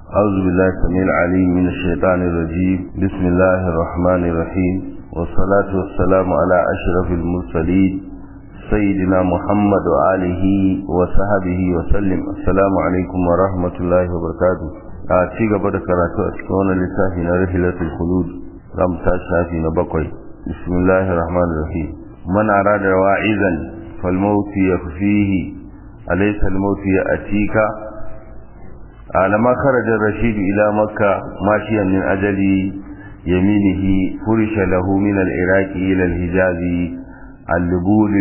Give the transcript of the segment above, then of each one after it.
أعوذ بالله السميع العليم من الشيطان الرجيم بسم الله الرحمن الرحيم والصلاة والسلام على أشرف المرسلين سيدنا محمد وآله وصحبه وسلم السلام عليكم ورحمة الله وبركاته أتي قبل كراتو أسكون لسافي رحلة الخلود رم تاشافي نبقي بسم الله الرحمن الرحيم من أراد واعظا فالموت يكفيه أليس الموت يأتيك لما خرج الرشيد إلى مكة ماشيا من أجل يمينه فرش له من العراق إلى الحجاز اللبول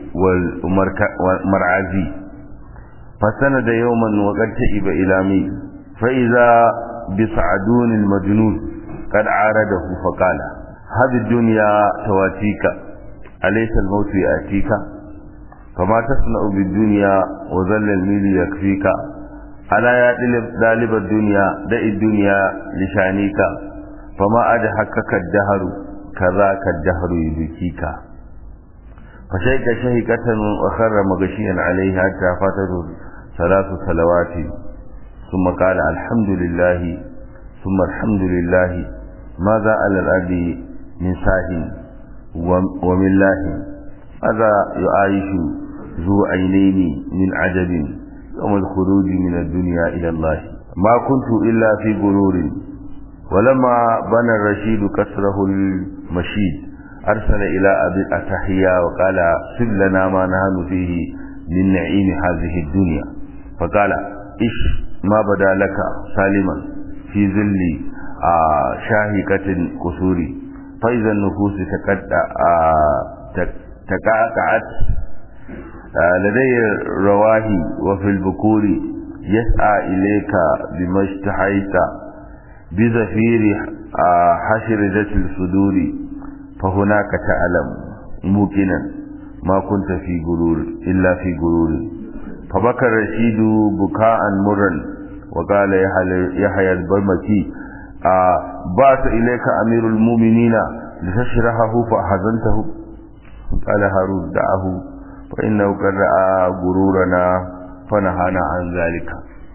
والمرعزي فسند يوما وقد تئب إلى ميل فإذا بسعدون المجنون قد عارضه فقال هذه الدنيا تواتيك أليس الموت يأتيك فما تصنع بالدنيا وظل الميل يكفيك ألا يا طالب الدنيا دع الدنيا لشانيك فما أدحكك الدهر كذاك الدهر يبكيك فشيك شهكة وخر مغشيا عليه حتى فاتته ثلاث صلوات ثم قال الحمد لله ثم الحمد لله ماذا على الأرض من ساه ومن الله هذا يعايش ذو عينين من عجب يوم الخروج من الدنيا إلى الله ما كنت إلا في غرور ولما بنى الرشيد كسره المشيد أرسل إلى أبي الأتحيا وقال سب لنا ما نهن فيه من نعيم هذه الدنيا فقال إش ما بدا لك سالما في ظل شاهقة قصوري فإذا النفوس تقاطعت لدي الرواهي وفي البكور يسعى إليك بما اشتحيت بزفير حشرجة الصدور فهناك تعلم موقنا ما كنت في غرور إلا في غرور فبكى الرشيد بكاء مرا وقال يحيى البرمكي بعث إليك أمير المؤمنين لتشرحه فأحزنته قال هارون دعه فإنه قد رأى غرورنا فنهانا عن ذلك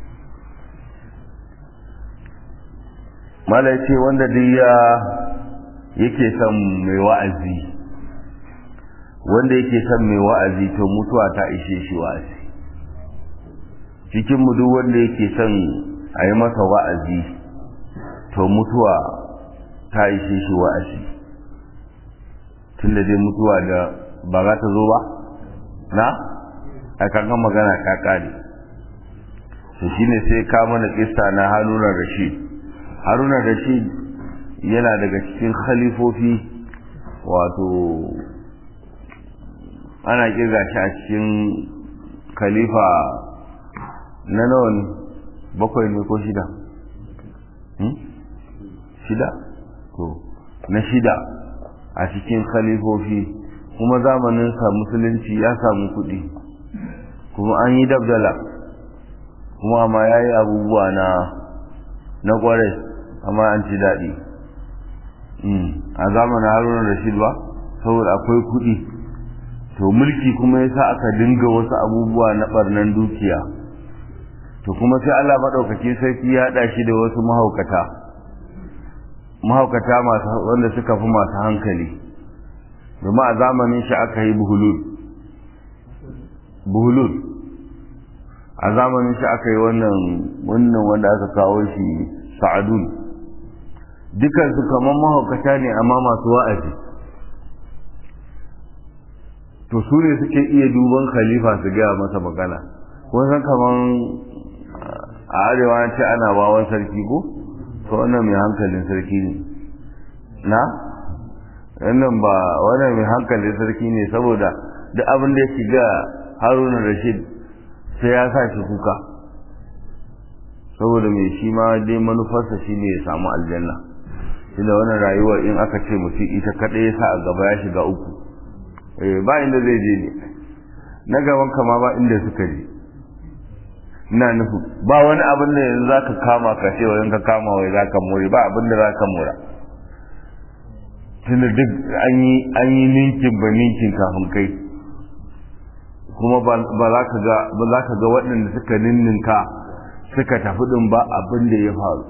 mala ce wanda duk ya yake son mai wa'azi wanda yake son mai wa'azi to mutuwa ta ishe shi wa'azi cikin mu duk wanda yake son a yi masa wa'azi to mutuwa ta ishe shi wa'azi tunda dai mutuwa da ba za ta zo ba na a kankan magana ka kare to shine sai ka mana kissa na Haruna Rashid Haruna Rashid yana daga cikin khalifofi wato ana kirga shi a cikin khalifa na nawa ne bakwai ne ko shida shida to na shida a cikin khalifofi kuma zamaninsa musulunci ya samu kuɗi kuma an yi dabdala kuma ma ya yi abubuwa na na ƙwarai amma an ci daɗi a zamanin haruna rashid ba saboda akwai kuɗi to mulki kuma ya sa aka dinga wasu abubuwa na ɓarnan dukiya to kuma sai allah maɗaukaki sarki ya haɗa shi da wasu mahaukata mahaukata masu wanda suka fi masu hankali domin a zamanin shi aka yi buhulul buhulul a zamanin shi aka yi wannan wannan wanda aka kawo shi sa'adun dukansu kamar mahaukata ne amma masu wa'azi to su ne suke iya duban khalifa su gaya masa magana kun san kamar a arewa ce ana bawan sarki ko to wannan mai hankalin sarki ne na wannan ba wannan mai hankalin sarki ne saboda duk abin da ya shiga haruna rashid sai ya sa shi kuka saboda mai shi ma dai manufarsa shi ne ya samu aljanna inda wannan rayuwar in aka ce mutum ita kaɗai ya sa a gaba ya shiga uku ba inda zai je ne na gaban kama ba inda suka je ina nufi ba wani abin da yanzu za ka kama ka ce wajen ka kama wai za ka more ba abin da za ka mora tunda duk an yi ninkin ba ninkin kafin kai kuma ba za ka ga waɗanda suka ninninka suka tafi din ba abin da ya faru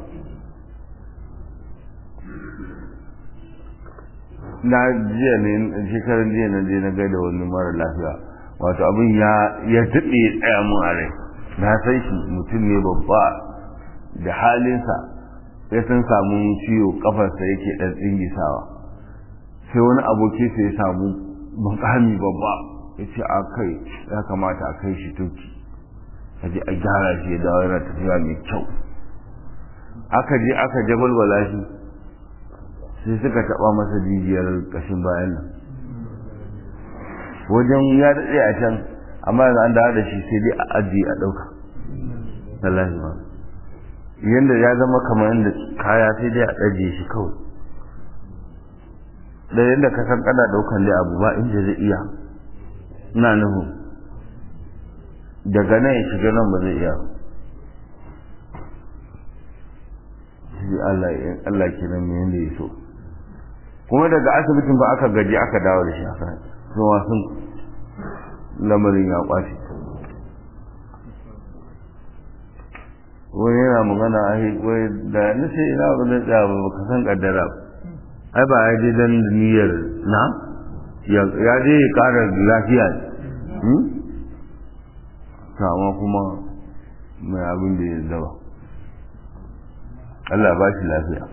na jiya ne shekarar jiya na je na gaida wani mara lafiya wato abin ya ya taɓe ya tsaya mun a rai na san shi mutum ne babba da halinsa ya san samu ciwo kafarsa yake ɗan tsingisawa sai wani aboki sai ya samu makami babba ya ce a kai ya kamata a kai shi turki a je a gyara shi ya dawo yana tafiya mai kyau aka je aka jabalbala shi sai suka taba masa jijiyar kashin bayan nan wajen ya daɗe a can amma yanzu an dawo da shi sai dai a ajiye a ɗauka wallahi ma yanda ya zama kamar yadda kaya sai dai a ɗajiye shi kawai da yadda ka san kana ɗaukan dai abu ba inda zai iya ina nuhu daga nan ya shiga nan ba zai iya shi Allah Allah kenan me yanda ya so kuma daga asibitin ba aka gaji aka dawo da shi aka zuwa sun lamarin ya kwace wani yana magana a wai da na ce ina ba zai tsaya ba ka san kaddara ai ba ya je dan niyyar na ya je ya kara lafiya ne sama kuma mai abin da ya zaba Allah ba shi lafiya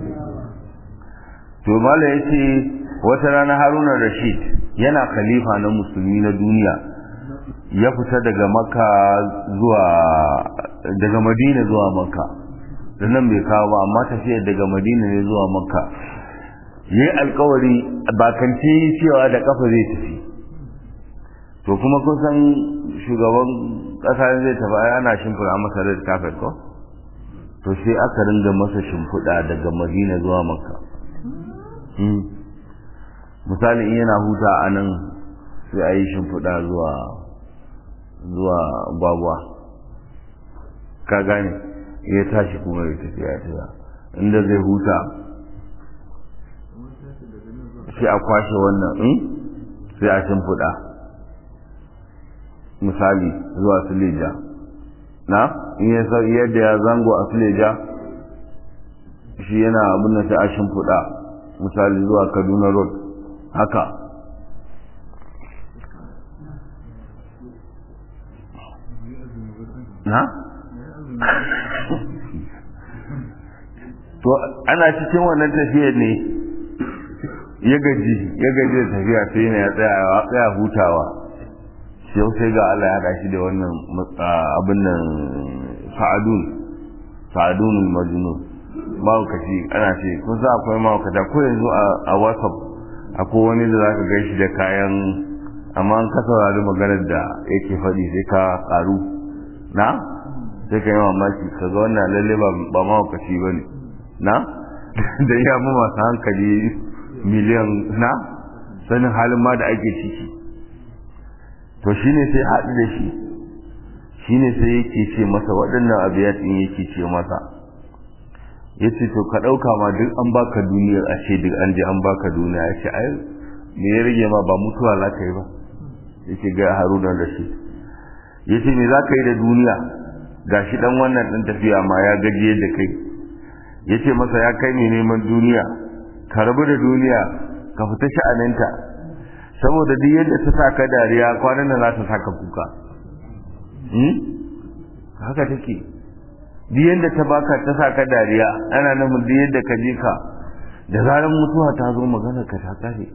to mala ya ce wata rana haruna rashid yana khalifa na musulmi na duniya ya fita daga maka zuwa daga madina zuwa maka da nan bai kawo ba amma tafiyar daga madina ne zuwa maka yi alkawari bakance cewa da kafa zai tafi to kuma kusan shugaban kasa zai tafi ana shimfiɗa masa red carpet ko to sai aka ringa masa shimfiɗa daga madina zuwa makka misali in yana huta a nan sai a yi shimfiɗa zuwa zuwa gwagwa ka gane ya tashi kuma ya tafi ya tafiya inda zai huta sai a kwashe wannan in sai a shimfiɗa misali zuwa suleja na in ya sau yadda ya zango a suleja shi yana abin da sai a shimfiɗa misali zuwa kaduna road haka na? to ana cikin wannan tafiyar ne ya gaji ya gaji da tafiya sai ne ya tsaya hutawa yau sai ga Allah ya shi da wannan abin nan sa'adun sa'adun majnun mawukaci ana ce kun sa akwai mawukata ko yanzu a whatsapp akwai wani da zaka gan shi da kayan amma an ka saurari maganar da yake faɗi sai ka ƙaru na sai ka yi mamaki ka ga wannan lalle ba mawukaci ba ne na da ya mu masu hankali miliyan na sanin halin ma da ake ciki to shine sai haɗu da shi shine sai yake ce masa waɗannan abiyatin yake ce masa ya ce to ka ɗauka ma duk an baka duniyar a ce duk an je an baka duniya ya ce ai me ya rage ma ba mutuwa za ka yi ba ya ce ga haruna da shi ya ce me za ka yi da duniya ga shi ɗan wannan ɗan tafiya ma ya gajiye da kai ya ce masa ya kai ne neman duniya ka rabu da duniya ka fita sha'aninta saboda duk yadda ta saka dariya kwanan da za ta saka kuka haka take duk yadda ta baka ta saka dariya ana nan duk yadda ka je ka da zarar mutuwa ta zo magana ka ta kare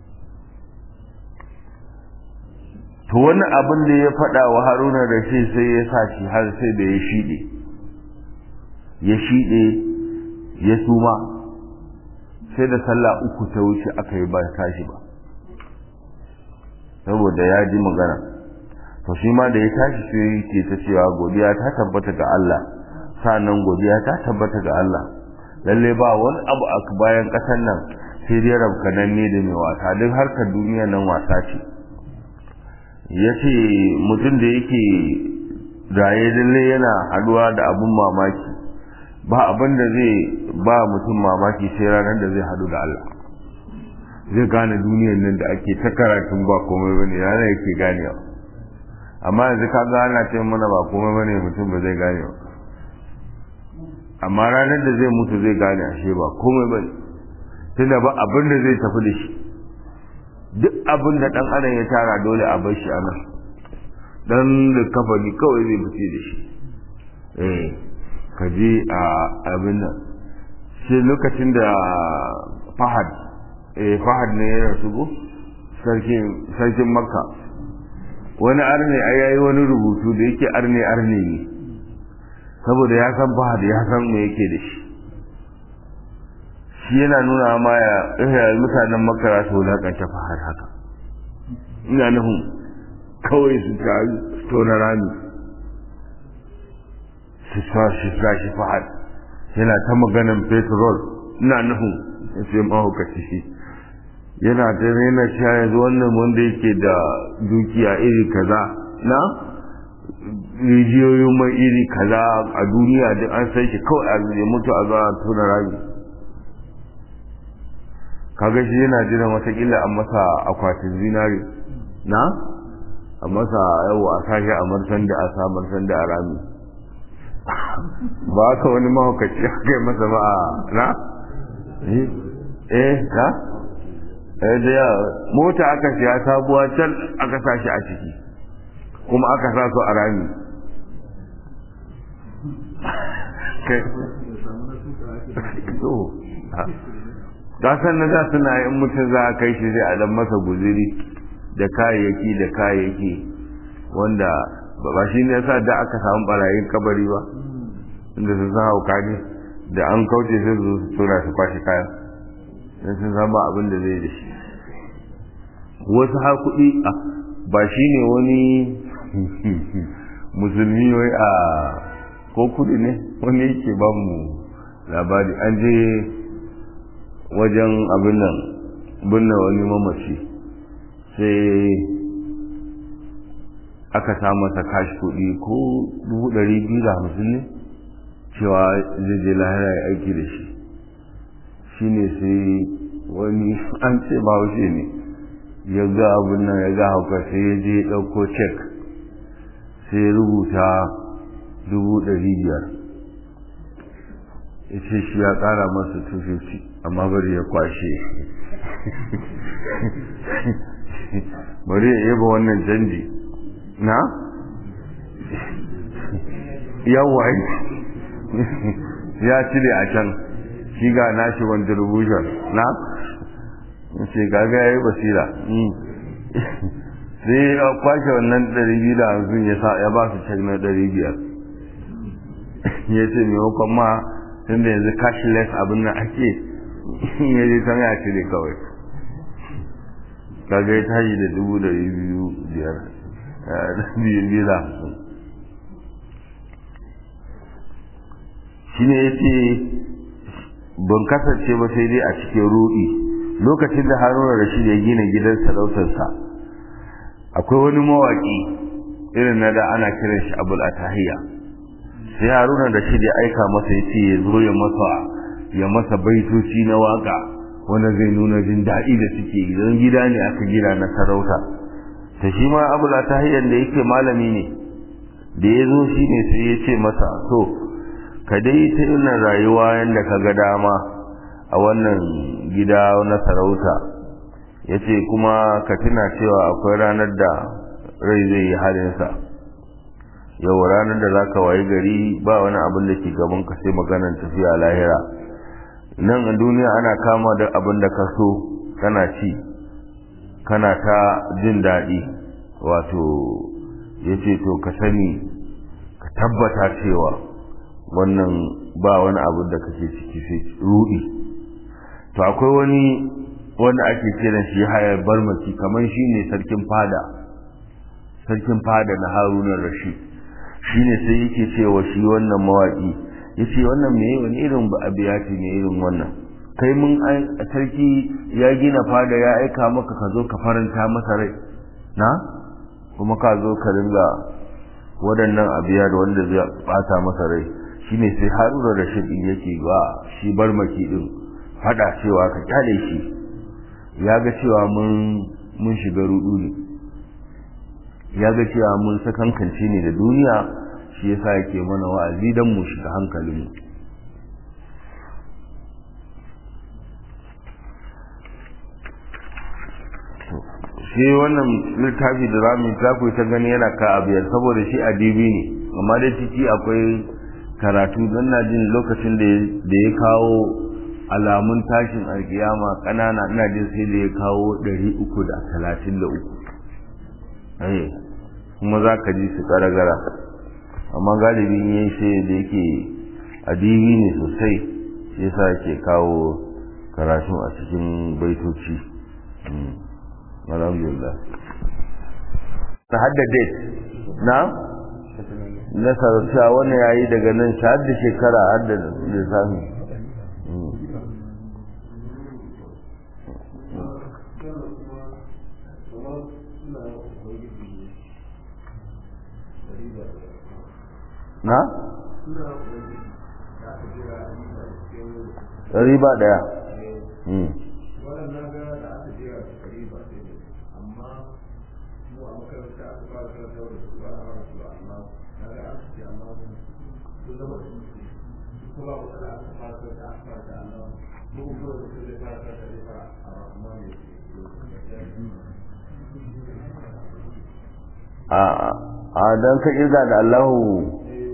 to wannan abin da ya faɗa wa haruna da shi sai ya sa shi har sai da ya shiɗe ya shiɗe ya suma sai da sallah uku ta wuce aka yi ba tashi ba saboda ya ji magana to shi ma da ya tashi sai ke ta cewa godiya ta tabbata ga Allah sa'annan godiya ta tabbata ga Allah lalle ba wani abu a bayan ƙasar nan sai dai rabkanan ne da mai wasa duk harkar duniya nan wasa ce ya ce mutum da yake raye lalle yana haduwa da abun mamaki ba abin da zai ba mutum mamaki sai ranar da zai hadu da Allah zai gane duniyar nan da ake ta karatun ba komai bane ranar yake ganewa amma yanzu ka ga ana ce mana ba komai bane mutum ba zai gane ba amma ranar da zai mutu zai gane ashe ba komai bane tunda ba abin da zai tafi da shi duk abin da dan adam ya tara dole a bar shi a nan dan da kafani kawai zai fice da shi eh ka je a abin nan sai lokacin da fahad eh fahad ne ya rasu go sarkin sarkin makka wani arne ai yayi wani rubutu da yake arne arne ne saboda ya san fahad ya san me yake da shi shi yana nuna ma ya mutanen makara su wulakanta fahad haka ina nufin kawai su ta tona rami su sa shi sa shi fahad yana ta maganan petrol ina nufin ya ce mahaukaci shi yana ta yana cewa yanzu wannan wanda yake da dukiya iri kaza na rijiyoyin mai iri kaza a duniya duk an san shi kawai a ya mutu a zuwa tona rami kaga shi yana jiran watakila a masa akwatin zinari na a masa yau a sashi a marsan da a sa marsan da a rami ba ka wani mahaukaci a kai masa ba na eh na eh da ya mota aka siya sabuwa can aka sa shi a ciki kuma aka sa su a rami kai gasan na da suna in mutum za a kai shi zai a dan masa guziri da kayayyaki da kayayyaki wanda ba shi ne yasa da aka samu barayin kabari ba inda sun san hauka ne da an kauce sai su su tura su kwashe kayan don sun san ba abin da zai da shi wasu har kuɗi ba shi ne wani musulmi wai a ko kuɗi ne wani yake ba mu labari an je wajen abin nan binne wani mamaci sai aka sa masa kashi kuɗi ko dubu ɗari biyu da hamsin ne cewa zai je lahira ya aiki da shi shi ne sai wani an ce ba wuce ne ya ga abin nan ya ga hauka sai ya je ɗauko cek sai ya rubuta dubu ɗari biyar ya ce shi ya ƙara masa 250 amma bari ya kwashe bari ya yaba wannan canji na yawa ya cire a can shi ga nashi contribution na ce gaga ya yi basira sai ya kwashe wannan 250 ya sa ya ba su cek na 500 ya ce maimakon ma tun da yanzu cashless abin nan ake ya je can ya cire kawai kaga ya tashi da dubu da biyu biyar biyu biyu da hamsin shi ne ya ce ban kasance ba sai dai a cikin ruɗi lokacin da haruna rashid ya gina gidan sarautarsa akwai wani mawaƙi irin na da ana kiran shi abul atahiya sai haruna rashid ya aika masa ya ce ya zo ya masa ya masa baitoci na waka wanda zai nuna jin daɗi da suke idan gida ne aka gina na sarauta ta shi ma abu la ta hanyar da yake malami ne da ya zo shi ne sai ya ce masa to ka dai ta yin rayuwa yadda ka ga dama a wannan gida na sarauta ya ce kuma ka tuna cewa akwai ranar da rai zai yi halinsa yau ranar da za ka wayi gari ba wani abin da ke gaban ka sai maganar tafiya lahira nan a duniya ana kama da abin da ka so kana ci kana ta jin daɗi wato ya ce to ka sani ka tabbata cewa wannan ba wani abin da kake ciki sai ruɗi to akwai wani wanda ake kiran shi hayar barmaki kamar shi ne sarkin fada sarkin fada na harunan rashid shi ne sai yake cewa shi wannan mawaƙi ya ce wannan me wani irin ba abiyati ne irin wannan kai mun sarki ya gina fada ya aika maka ka zo ka faranta masa rai na kuma ka zo ka ringa waɗannan abiya da wanda zai bata masa rai shine sai haruna rashid din yake ba shi barmaki din fada cewa ka kyale shi ya ga cewa mun mun shiga rudu ne ya ga cewa mun sakankance ne da duniya shi yasa yake mana wa'azi dan mu shiga hankalin mu shi wannan littafi da zamu ta ku ta gani yana ka abiyar saboda shi adibi ne amma dai ciki akwai karatu don na jin lokacin da ya kawo alamun tashin alkiyama ƙanana ina jin sai da ya kawo ɗari uku da talatin da uku kuma za ka ji su gara-gara amma galibin yin shi da yake adibi ne sosai shi yasa ke kawo karatu a cikin baitoci alhamdulillah ta hadda date na na sarauta wani yayi daga nan shi hadda shekara hadda lissafi na? riba daya a don ka kirga da Allahu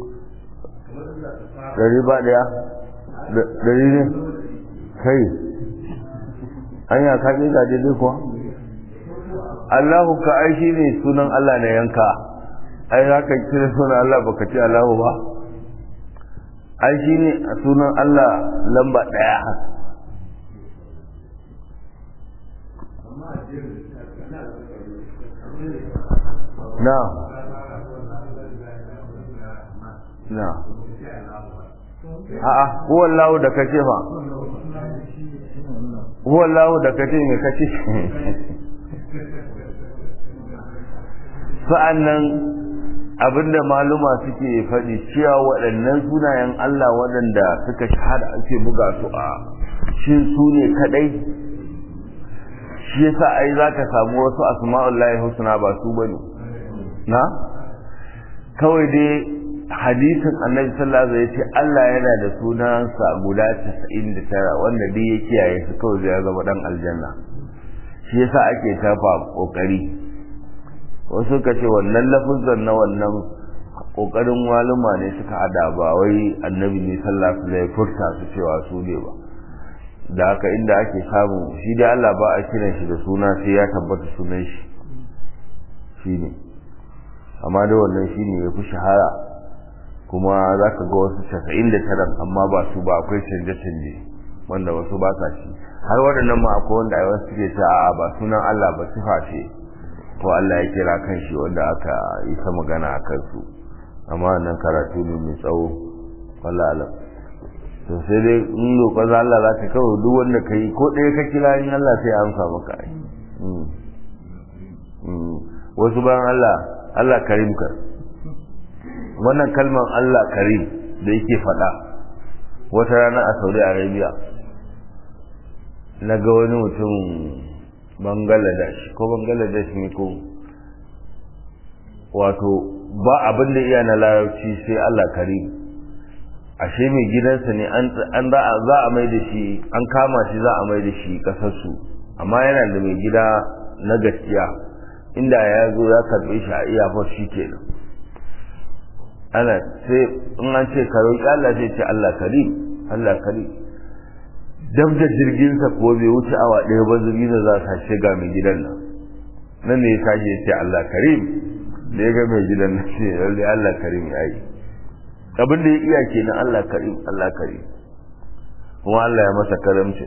dari ba daya dari ne kai an ya ka kirga daidai kuwa Allahu ka ai shi ne sunan Allah na yanka ai za ka kira sunan Allah baka ce Allahu ba ai shi ne sunan Allah lamba daya na na a'a huwa Allah da kace fa huwa Allah da kace me kace sa'annan abinda maluma suke faɗi cewa waɗannan sunayen Allah waɗanda suka shahada ake buga su a shin su ne kadai shi yasa ai zaka samu wasu asma'ullahi husna ba su bane na kawai dai hadisin annabi sallallahu alaihi wasallam yace Allah yana da sunansa guda 99 wanda duk ya kiyaye su kawai zai zama dan aljanna shi yasa ake tafa kokari wasu ka ce wannan lafuzan na wannan kokarin waluma ne suka hada ba wai annabi ne sallallahu alaihi wasallam furta su cewa su ne ba da haka inda ake samu shi dai Allah ba a kiran shi da suna sai ya tabbata sunan shi shine amma da wannan shine ya fi shahara kuma za ka ga wasu casa'in da tara amma ba su ba akwai canje-canje wanda wasu ba sa shi har waɗannan ma akwai wanda a wasu suke ta a ba sunan Allah ba sifa ce ko Allah ya kira kan shi wanda aka yi ta magana a kansu amma nan karatu ne mai tsawo wala alam to sai dai in roƙon Allah za ka kawo duk wanda ka yi ko ɗaya ka kira in Allah sai ya amsa maka ai wasu bayan Allah Allah karim ka wannan kalmar Allah karim da yake faɗa wata rana a Saudi Arabia na ga wani mutum Bangladesh ko Bangladesh ne ko wato ba abin da iya na larabci sai Allah karim ashe mai gidansa ne an za a mai da shi an kama shi za a mai da shi kasarsu amma yana da mai gida na gaskiya inda ya zo ya karbe shi a iyafar shi kenan ana sai in an ce ka roƙi Allah sai ce Allah karim Allah karim dab da jirgin sa ko bai wuce awa ɗaya ba jirgin za ta shiga mai gidan nan nan ne ya tashi ya ce Allah karim da ya ga mai gidan nan ce lalle Allah karim ya yi abin da ya iya kenan Allah karim Allah karim kuma Allah ya masa karamci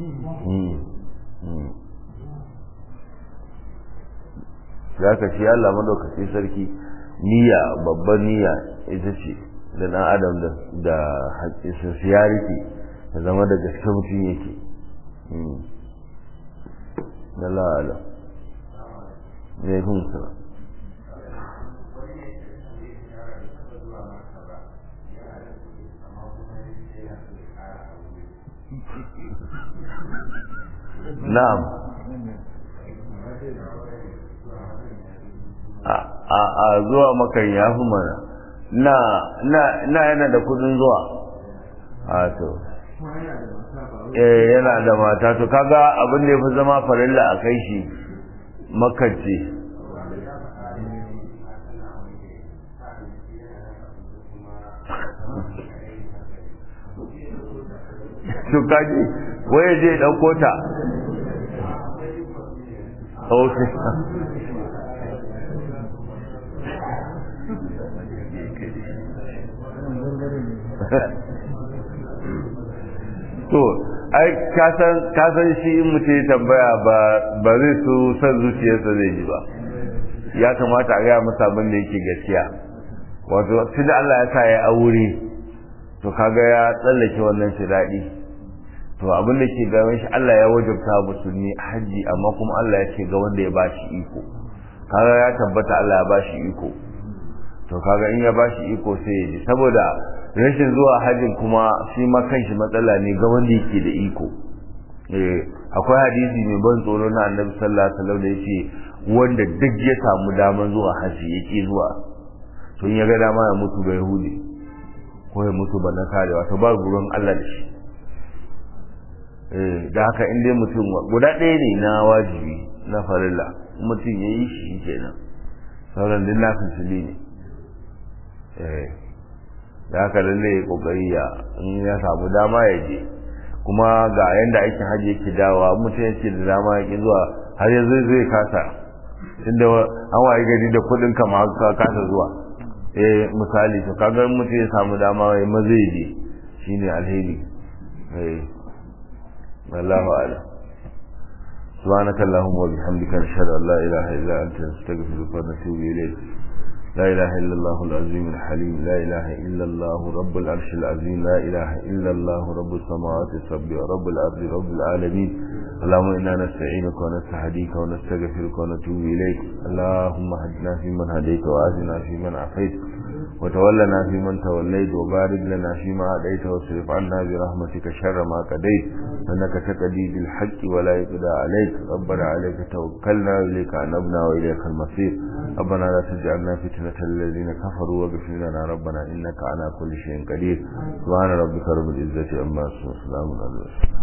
za ka ci Allah madaukaki sarki niyya babban niyya ita ce da dan adam da sincerity da zama da gaske mutum yake da la'ala ne kun sa na'am a zuwa makan ya fi mana na yana da kudin zuwa a to eh yana da mata to kaga abin da ya fi zama farilla a kai shi makance to kaji waye je dauko ta okay to ai kasan kasan shi in mutum ya tambaya ba ba zai so san zuciyarsa zai ji ba ya kamata a gaya masa abin da yake gaskiya wato tunda Allah ya sa ya aure to kaga ya tsallake wannan shi daɗi to abin da ke gaban shi Allah ya wajabta musulmi haji amma kuma Allah ya ce ga wanda ya bashi iko kaga ya tabbata Allah ya bashi iko to kaga in ya bashi iko sai ya ji saboda rashin zuwa hajjin kuma shi ma kanshi matsala ne ga wanda yake da iko eh akwai hadisi mai ban tsoro na Annabi sallallahu alaihi wasallam da yake wanda duk ya samu daman zuwa haji yake zuwa to in ya ga dama ya mutu ga Yahudi ko ya mutu ba na kare wato ba gurin Allah da shi eh da haka in dai mutum guda ɗaya ne na wajibi na farilla mutum ya yi shi kenan sauran din na fitili ne eh da haka lalle ya kokari ya in ya samu dama ya je kuma ga yanda aikin hajji yake dawowa mutum yake da dama ya ki zuwa har yanzu zai kasa tunda an waye gari da kudin kama ka kasa zuwa eh misali to kaga mutum ya samu dama ya ma zai je shine alheri eh wallahu a'lam سبحانك اللهم وبحمدك نشهد ان لا اله الا انت نستغفرك ونتوب اليك لا إله إلا الله العظيم الحليم لا إله إلا الله رب العرش العظيم لا إله إلا الله رب السماوات السبع رب الأرض رب العالمين اللهم إنا نستعينك ونستهديك ونستغفرك ونتوب إليك اللهم هدنا فيمن هديت وآتنا فيمن عافيت وتولنا فيمن توليت وبارك لنا فيما هديت واصرف عنا برحمتك شر ما قضيت أنك تقضي بالحق ولا يقضى عليك ربنا عليك توكلنا إليك أنبنا وإليك المصير ربنا لا تجعلنا فتنة الذين كفروا واغفر لنا ربنا إنك على كل شيء قدير سبحان ربك رب العزة عما يصفون وسلام على المرسلين